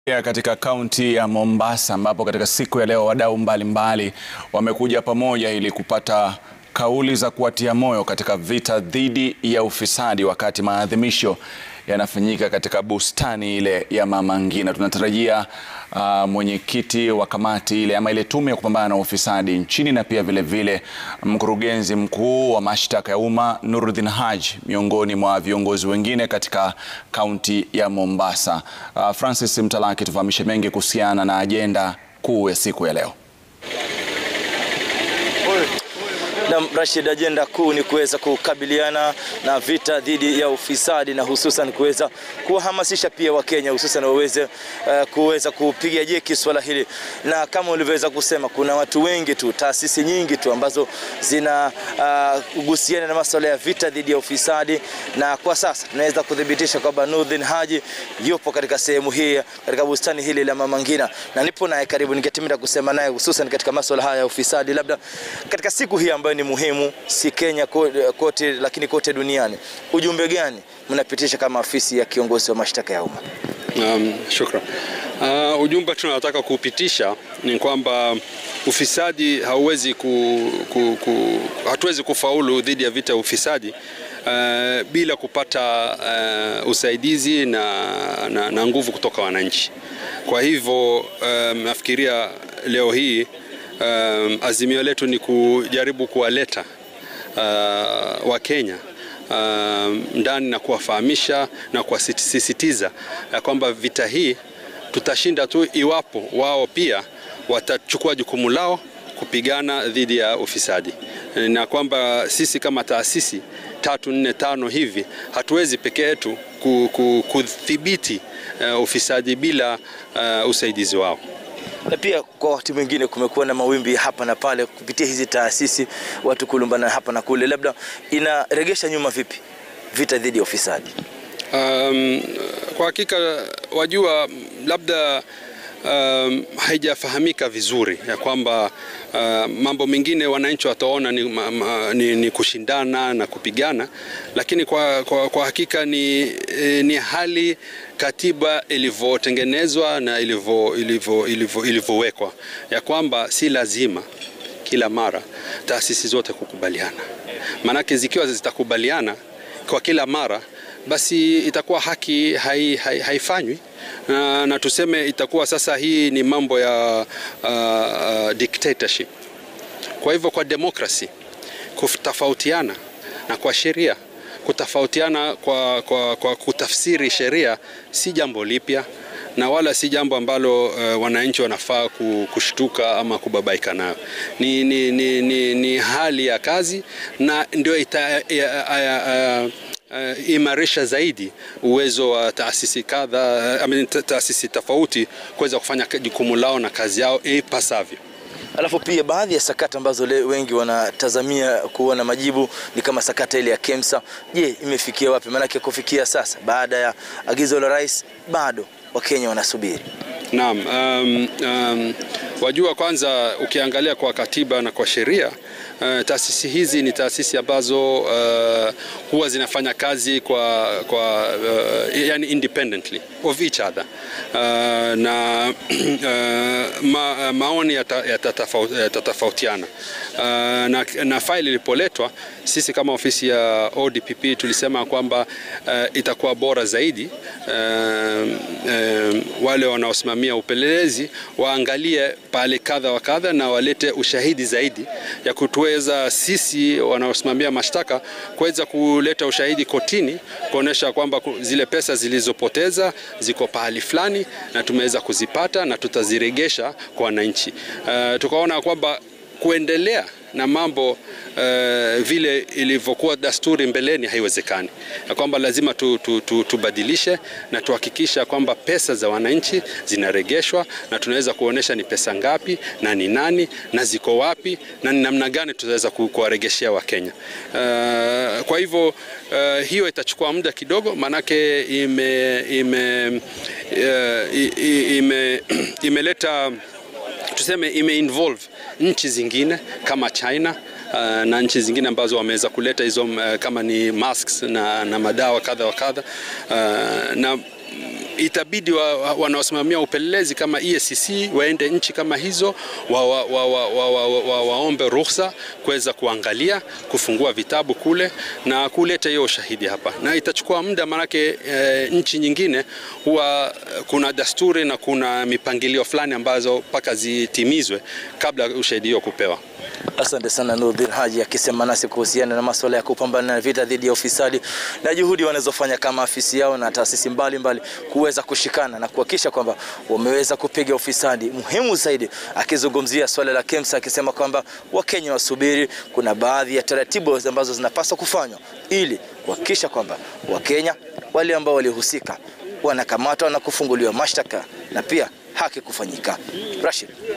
Ya katika kaunti ya Mombasa ambapo katika siku ya leo wadau mbalimbali wamekuja pamoja ili kupata kauli za kuwatia moyo katika vita dhidi ya ufisadi wakati maadhimisho yanafanyika katika bustani ile ya Mama Ngina. Tunatarajia uh, mwenyekiti wa kamati ile ama ile tume ya kupambana na ufisadi nchini na pia vile vile mkurugenzi mkuu wa mashtaka ya umma Nuruddin Haji miongoni mwa viongozi wengine katika kaunti ya Mombasa. Uh, Francis Mtalaki tufahamishe mengi kuhusiana na ajenda kuu ya siku ya leo. Na Rashid, ajenda kuu ni kuweza kukabiliana na vita dhidi ya ufisadi na hususan kuweza kuwahamasisha pia Wakenya hususan waweze uh, kuweza kupiga jeki swala hili, na kama ulivyoweza kusema, kuna watu wengi tu, taasisi nyingi tu ambazo zina uh, kuhusiana na masuala ya vita dhidi ya ufisadi, na kwa sasa tunaweza kuthibitisha kwamba Nuruddin Haji yupo katika sehemu hii katika bustani hili la Mama Ngina, na nipo naye karibu, ningetimida kusema naye hususan katika masuala haya ya ufisadi, labda katika siku hii ambayo ni muhimu si Kenya kote, lakini kote duniani, ujumbe gani mnapitisha kama afisi ya kiongozi wa mashtaka ya umma? Um, shukran. Uh, ujumbe tunataka kupitisha ni kwamba ufisadi hauwezi ku, ku, ku, hatuwezi kufaulu dhidi ya vita ya ufisadi uh, bila kupata uh, usaidizi na, na, na nguvu kutoka wananchi. Kwa hivyo um, nafikiria leo hii Um, azimio letu ni kujaribu kuwaleta uh, Wakenya um, ndani na kuwafahamisha na kuwasisitiza ya kwamba vita hii tutashinda tu iwapo wao pia watachukua jukumu lao kupigana dhidi ya ufisadi, na kwamba sisi kama taasisi tatu nne tano hivi hatuwezi peke yetu kudhibiti uh, ufisadi bila uh, usaidizi wao na pia kwa wakati mwingine kumekuwa na mawimbi hapa na pale kupitia hizi taasisi, watu kulumbana hapa na kule, labda inaregesha nyuma vipi vita dhidi ya ufisadi? Um, kwa hakika wajua, labda um, haijafahamika vizuri ya kwamba uh, mambo mengine wananchi wataona ni, ma, ma, ni, ni kushindana na kupigana, lakini kwa, kwa, kwa hakika ni, eh, ni hali katiba ilivyotengenezwa na ilivyowekwa ya kwamba si lazima kila mara taasisi zote kukubaliana. Maanake zikiwa zitakubaliana kwa kila mara, basi itakuwa haki hai, hai, haifanywi na, na tuseme itakuwa sasa hii ni mambo ya uh, dictatorship. Kwa hivyo kwa demokrasi kutofautiana na kwa sheria kutofautiana kwa, kwa, kwa kutafsiri sheria si jambo lipya na wala si jambo ambalo uh, wananchi wanafaa kushtuka ama kubabaika nayo. Ni, ni, ni, ni, ni hali ya kazi na ndio ita, uh, uh, imarisha zaidi uwezo wa taasisi kadha, I mean, taasisi tofauti kuweza kufanya jukumu lao na kazi yao ipasavyo. Alafu pia baadhi ya sakata ambazo leo wengi wanatazamia kuona majibu ni kama sakata ile ya KEMSA. Je, imefikia wapi? Maanake kufikia sasa baada ya agizo la rais bado Wakenya wanasubiri. Naam, um, um, wajua, kwanza ukiangalia kwa katiba na kwa sheria uh, taasisi hizi ni taasisi ambazo uh, huwa zinafanya kazi kwa, kwa uh, yani independently of each other uh, na uh, ma, maoni yatatofautiana uh, na, na faili ilipoletwa, sisi kama ofisi ya ODPP tulisema kwamba uh, itakuwa bora zaidi uh, uh, wale wanaosimamia upelelezi waangalie pale kadha wa kadha na walete ushahidi zaidi ya kutuweza sisi wanaosimamia mashtaka kuweza kuleta ushahidi kotini kuonesha kwamba zile pesa zilizopoteza ziko pahali fulani na tumeweza kuzipata na tutaziregesha kwa wananchi. Uh, tukaona kwamba kuendelea na mambo uh, vile ilivyokuwa dasturi mbeleni haiwezekani, na kwamba lazima tu, tu, tu, tubadilishe na tuhakikisha kwamba pesa za wananchi zinaregeshwa na tunaweza kuonesha ni pesa ngapi na ni nani na ziko wapi na ni namna gani tutaweza kuwaregeshea Wakenya. Uh, kwa hivyo uh, hiyo itachukua muda kidogo, maanake ime, ime, uh, ime, imeleta tuseme ime-involve nchi zingine kama China uh, na nchi zingine ambazo wameweza kuleta hizo uh, kama ni masks na, na madawa kadha wa kadha uh, na itabidi wa, wa, wanaosimamia upelelezi kama EACC waende nchi kama hizo wa, wa, wa, wa, wa, wa, wa, waombe ruhusa kuweza kuangalia, kufungua vitabu kule na kuleta hiyo ushahidi hapa, na itachukua muda maanake e, nchi nyingine huwa kuna dasturi na kuna mipangilio fulani ambazo mpaka zitimizwe kabla ushahidi huo kupewa. Asante sana Nurdin Haji akisema nasi kuhusiana na masuala ya kupambana na vita dhidi ya ufisadi na juhudi wanazofanya kama afisi yao na taasisi mbalimbali kuweza kushikana na kuhakikisha kwamba wameweza kupiga ufisadi. Muhimu zaidi akizungumzia swala la KEMSA akisema kwamba Wakenya wasubiri, kuna baadhi ya taratibu ambazo zinapaswa kufanywa ili kuhakikisha kwamba Wakenya wale ambao walihusika wanakamatwa na kufunguliwa mashtaka na pia haki kufanyika. Rashid.